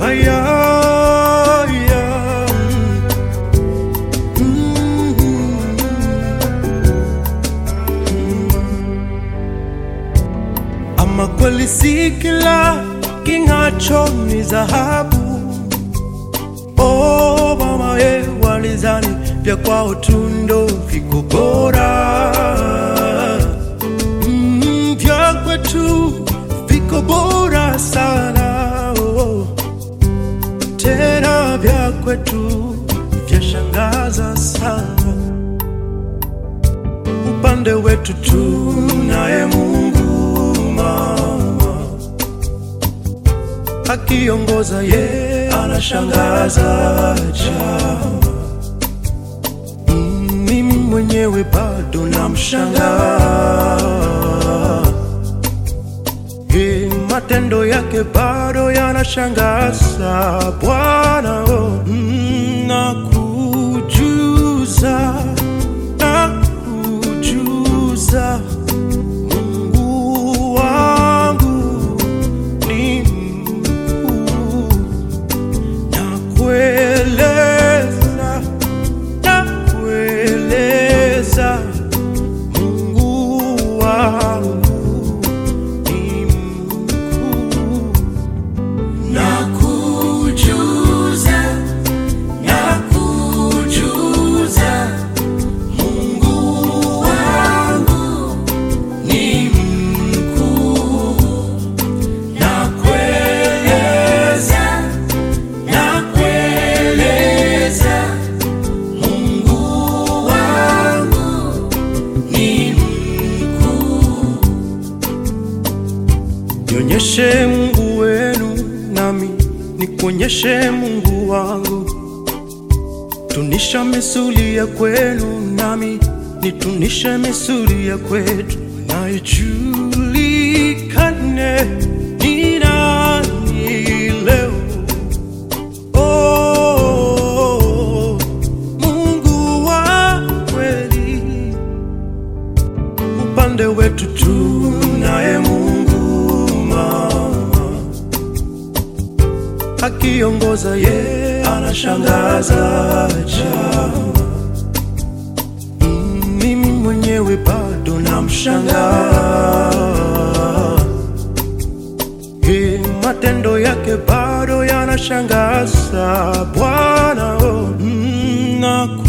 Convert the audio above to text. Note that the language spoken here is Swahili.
Aya, aya. Mm. Ama kweli si kila king'acho ni dhahabu. Oh mama ye, walizani vya kwao tu ndo viko bora. Mm, vya kwetu viko bora sana oh. Tena vya kwetu vyashangaza sana. Upande wetu tunaye Mungu mama, akiongoza ye anashangaza jama. Mm, Mimi mwenyewe bado namshangaa Ye, matendo yake bado yanashangaza Bwana oh, mm, nakujuza nakujuza Mungu wangu ni mkuu nakueleza nakueleza Mungu wangu ni mkuu Nakujuza, nakujuza, Mungu wangu ni mkuu. Nakueleza, nakueleza, Mungu wangu ni mkuu. Nionyeshe Mungu wenu nami nikuonyeshe Mungu wangu. Tunisha misuli ya kwenu nami nitunishe misuli ya kwetu, na ijulikane ni nani leo. Oh, Mungu wa kweli upande wetu tunaye Mungu mama, akiongoza ye anashangaza jama. Mm, Mimi mwenyewe bado namshangaa Ye, matendo yake bado yanashangaza Bwana oh, mm, naku